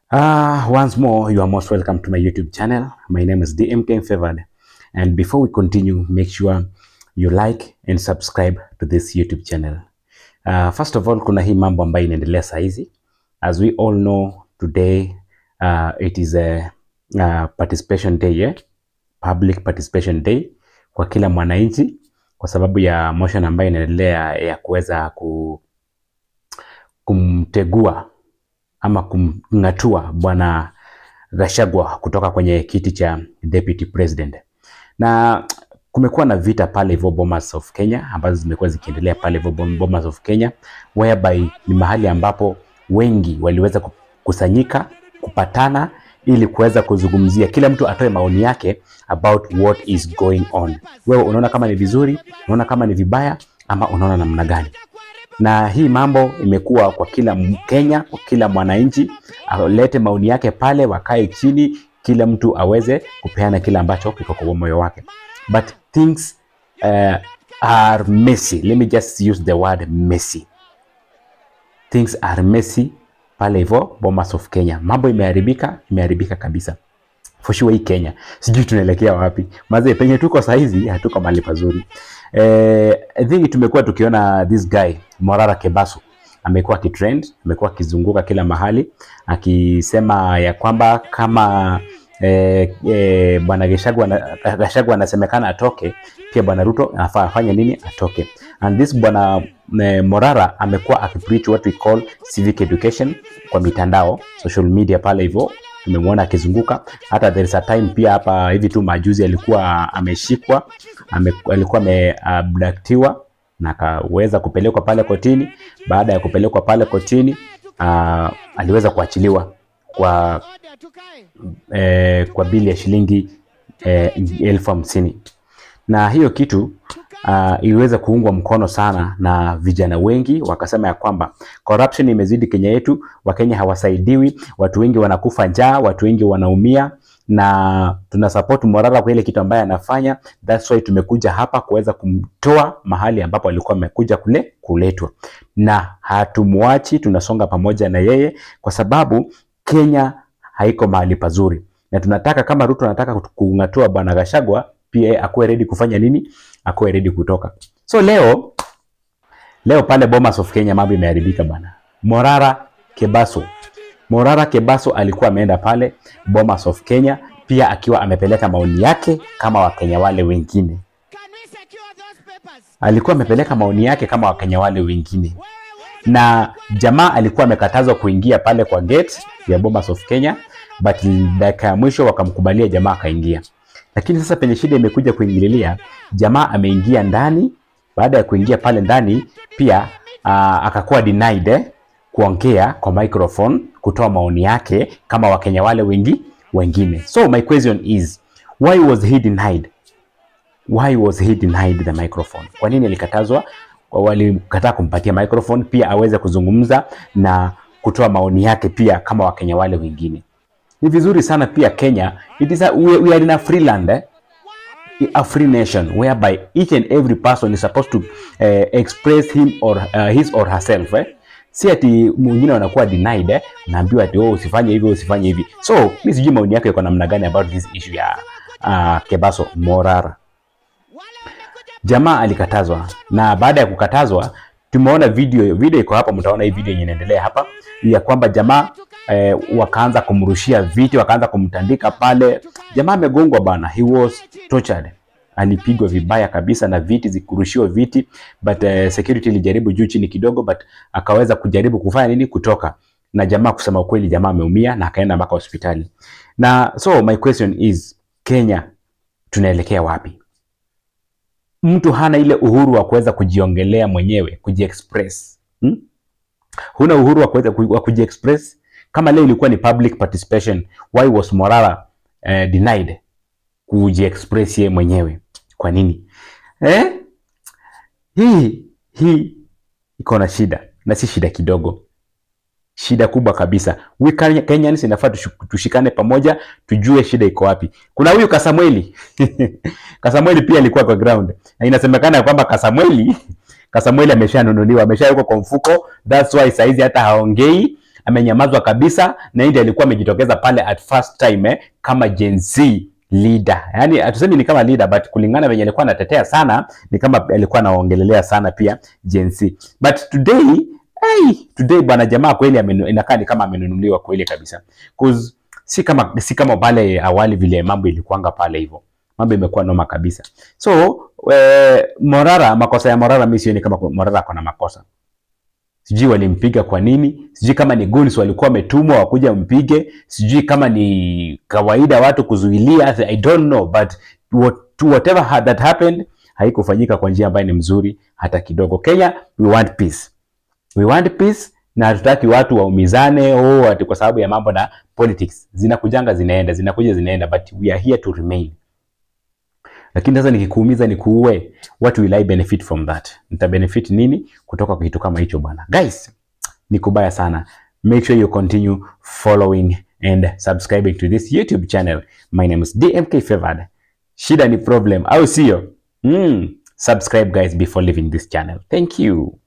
Uh, once more, you are most welcome to my YouTube channel. My name is DMK Favored. And before we continue, make sure you like and subscribe to this YouTube channel. Uh, first of all, kuna hii mambo ambayo inaendelea saa hizi. As we all know, today uh, it is a uh, participation day, eh? Public participation day kwa kila mwananchi kwa sababu ya motion ambayo inaendelea ya kuweza ku, kumtegua ama kumng'atua bwana Gachagua kutoka kwenye kiti cha deputy president, na kumekuwa na vita pale hivyo Bomas of Kenya ambazo zimekuwa zikiendelea pale hivyo Bomas of Kenya, whereby ni mahali ambapo wengi waliweza kukusanyika kupatana ili kuweza kuzungumzia, kila mtu atoe maoni yake about what is going on. Wewe unaona kama ni vizuri, unaona kama ni vibaya, ama unaona namna gani? na hii mambo imekuwa kwa kila Mkenya, kwa kila mwananchi alete maoni yake pale, wakae chini, kila mtu aweze kupeana kile ambacho kiko kwa moyo wake, but things uh, are messy. Let me just use the word messy. Things are messy pale hivyo Bomas of Kenya, mambo imeharibika, imeharibika kabisa for sure. Hii Kenya sijui tunaelekea wapi mazee, penye tuko saizi hatuko mahali pazuri. Eh, I think tumekuwa tukiona this guy Morara Kebaso amekuwa akitrend, amekuwa akizunguka kila mahali akisema ya kwamba kama eh, eh, bwana Gachagua Gachagua anasemekana atoke, pia bwana Ruto anafaa afanye nini? Atoke. And this bwana eh, Morara amekuwa akipreach what we call civic education kwa mitandao, social media pale hivyo tumemwona akizunguka. Hata there is a time pia hapa hivi tu majuzi alikuwa ameshikwa ame, alikuwa ameabductiwa na akaweza kupelekwa pale kotini. Baada ya kupelekwa pale kotini uh, aliweza kuachiliwa kwa eh, kwa bili ya shilingi eh, elfu hamsini na hiyo kitu uh, iliweza kuungwa mkono sana na vijana wengi, wakasema ya kwamba corruption imezidi Kenya yetu, Wakenya hawasaidiwi, watu wengi wanakufa njaa, watu wengi wanaumia na tuna support Morara kwa ile kitu ambaye anafanya. That's why tumekuja hapa kuweza kumtoa mahali ambapo alikuwa amekuja kule kuletwa, na hatumwachi, tunasonga pamoja na yeye kwa sababu Kenya haiko mahali pazuri, na tunataka kama Ruto anataka kung'atua bwana Gachagua pia akuwe ready kufanya nini, akuwe ready kutoka. So leo leo pale Bomas of Kenya mambo imeharibika bana. Morara Kebaso Morara Kebaso alikuwa ameenda pale Bomas of Kenya pia akiwa amepeleka maoni yake kama Wakenya wale wengine, alikuwa amepeleka maoni yake kama Wakenya wale wengine, na jamaa alikuwa amekatazwa kuingia pale kwa gate ya Bomas of Kenya, but dakika ya mwisho wakamkubalia jamaa akaingia. Lakini sasa penye shida imekuja kuingililia, jamaa ameingia ndani. Baada ya kuingia pale ndani pia uh, akakuwa denied eh, kuongea kwa microphone kutoa maoni yake kama wakenya wale wengi wengine. So my question is why was he denied? Why was he denied the microphone? Kwa nini alikatazwa? Walikataa kumpatia microphone pia aweze kuzungumza na kutoa maoni yake pia kama wakenya wale wengine. Ni vizuri sana pia Kenya, it is a, we, we are in a free land eh? a free nation whereby each and every person is supposed to uh, express him or uh, his or herself eh? si ati mwingine wanakuwa denied eh, naambiwa ati oh, usifanye hivi usifanye hivi. So mimi sijui maoni yako iko namna gani about this issue ya uh, Kebaso Morara. Jamaa alikatazwa na baada ya kukatazwa tumeona video video iko hapa, mtaona hii video yenye inaendelea hapa ya kwamba jamaa eh, wakaanza kumrushia viti, wakaanza kumtandika pale. Jamaa amegongwa bana, he was tortured alipigwa vibaya kabisa na viti zikurushiwa viti but uh, security ilijaribu juu chini kidogo but akaweza kujaribu kufanya nini kutoka na jamaa kusema ukweli jamaa ameumia na akaenda mpaka hospitali na so my question is Kenya tunaelekea wapi mtu hana ile uhuru wa kuweza kujiongelea mwenyewe kujiexpress hmm? huna uhuru wa kuweza wa kujiexpress kama leo ilikuwa ni public participation why was Morara uh, denied kujiexpress yeye mwenyewe kwa nini eh? Hii hii iko na shida na si shida kidogo, shida kubwa kabisa. We Kenyans inafaa tushikane pamoja, tujue shida iko wapi. Kuna huyu Kasamweli Kasamweli pia alikuwa kwa ground na inasemekana kwamba Kasamweli Kasamweli ameshanunuliwa, ameshawekwa kwa mfuko, that's why saizi hata haongei amenyamazwa kabisa, na yeye ndiye alikuwa amejitokeza pale at first time eh, kama Gen Z leader. Yaani hatusemi ni kama leader but kulingana venye alikuwa anatetea sana ni kama alikuwa anaongelelea sana pia Gen Z. But today hey, today bwana jamaa kweli amenu, inakaa ni kama amenunuliwa kweli kabisa. Cause si kama si kama pale awali vile mambo ilikuanga pale hivyo. Mambo imekuwa noma kabisa. So eh, Morara, makosa ya Morara mimi sioni kama Morara ako na makosa. Sijui walimpiga kwa nini, sijui kama ni goons walikuwa wametumwa wakuja mpige, sijui kama ni kawaida watu kuzuilia, I don't know but what, whatever had that happened haikufanyika kwa njia ambayo ni mzuri hata kidogo. Kenya we want peace. We want peace na hatutaki watu waumizane oh, ati kwa sababu ya mambo na politics. Zinakujanga zinaenda, zinakuja zinaenda but we are here to remain. Lakini sasa nikikuumiza nikuue, what will I benefit from that? Nita benefit nini kutoka kwa kitu kama hicho bwana? Guys, ni kubaya sana. Make sure you continue following and subscribing to this YouTube channel. My name is DMK Favored. Shida ni problem au sio? Mm, subscribe guys before leaving this channel. Thank you.